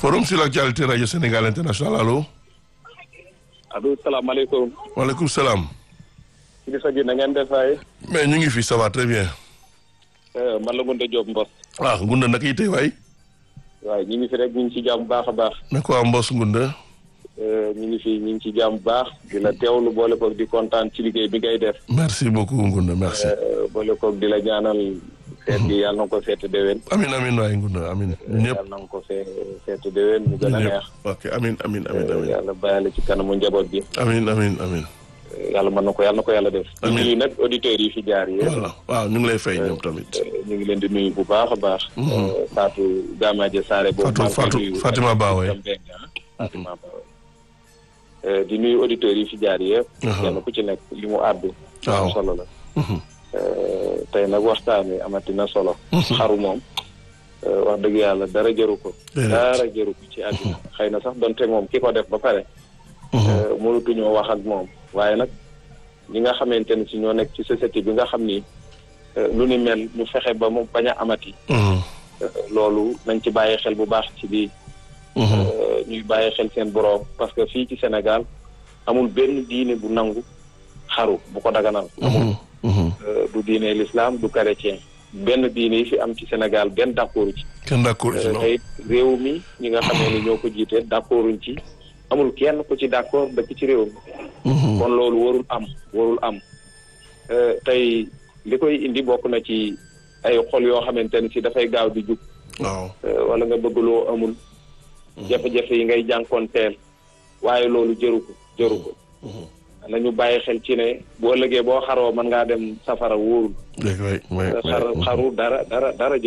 forum sur l'actualité radio Sénégal international allo. allo salaamaaleykum. waaleykum salaam. kilifa gi na ngeen def waay. mais ñu ngi fi ça va très bien. man la Ngounde Diop Mbos. ah Ngunda naka yitey waay. waaye ñu ngi fi rek ñu ngi ci jàmm bu baax a baax. na ko am Mbos Ngunda. ñu ngi fi ñu ngi ci jàmm bu baax di la teewlu boole koog di kontaan ci liggéey bi ngay def. merci beaucoup Ngunda merci. boole koog di la ñaanal. seet gi yàlla na ko seeti déwén. amin amin waay Ngunda amin ñun ñëpp. yàlla na ko see seeti déwén mu gën a neex. ok amin amin amin amin yàlla bàyyale ci kanamu njaboot gi. amin amin amin yàlla mën na ko yàlla na ko yàlla def. Amiin. ñu ngi nag auditeurs yi fi jaar yi. voilà waaw ñu ngi lay fay ñoom tamit. ñu ngi leen di nuyu bu baax a baax. Fatou Gamaje Sare boobu. Fatou Fatou Fatima Ba waay. Fatima Ba waay. di nuyu auditeurs yi fi jaar yëpp. kenn ku ci nekk li mu àddu. waaw am solo la. tey nag waxtaan wi amati na solo. xaru moom. wax dëgg yàlla dara jëru ko. Déedéet. dara jëru ko ci àdduna. xëy na sax donte moom ki ko def ba pare. mënutuñoo wax ak moom waaye nag ñi nga xamante ne si ñoo nekk ci société bi nga xam ni euh, lu ni mel ñu fexe ba mu bañ a amati euh, loolu nañ ci bàyyi xel bu baax ci lii euh, ñuy bàyyi xel seen boroom parce que fii ci Sénégal amul benn diine bu nangu xaru bu ko daganal amul Euh, du diine l'islam du chrétien benn diine yi fi am ci Sénégal benn d'accord ci kenn d'accord ci Euh, non tey réew mi ñi nga xamee ni ñoo ko jiite d'accorduñ ci amul kenn ku ci d'accord dëkk ci réew mi kon loolu warul am warul am Euh, tey li koy indi bokk na ci ay xol yoo xamante ne si dafay gaaw di jug waaw euh, wala nga bëgg loo amul jafe-jafe yi ngay jànkoonteel waaye loolu jëru ko jëru ko nañu bàyyi xel ci ne boo ëllëgee boo xaroo mën ngaa dem safara wóorul dégg waay waay xar xaru dara dara dara jëru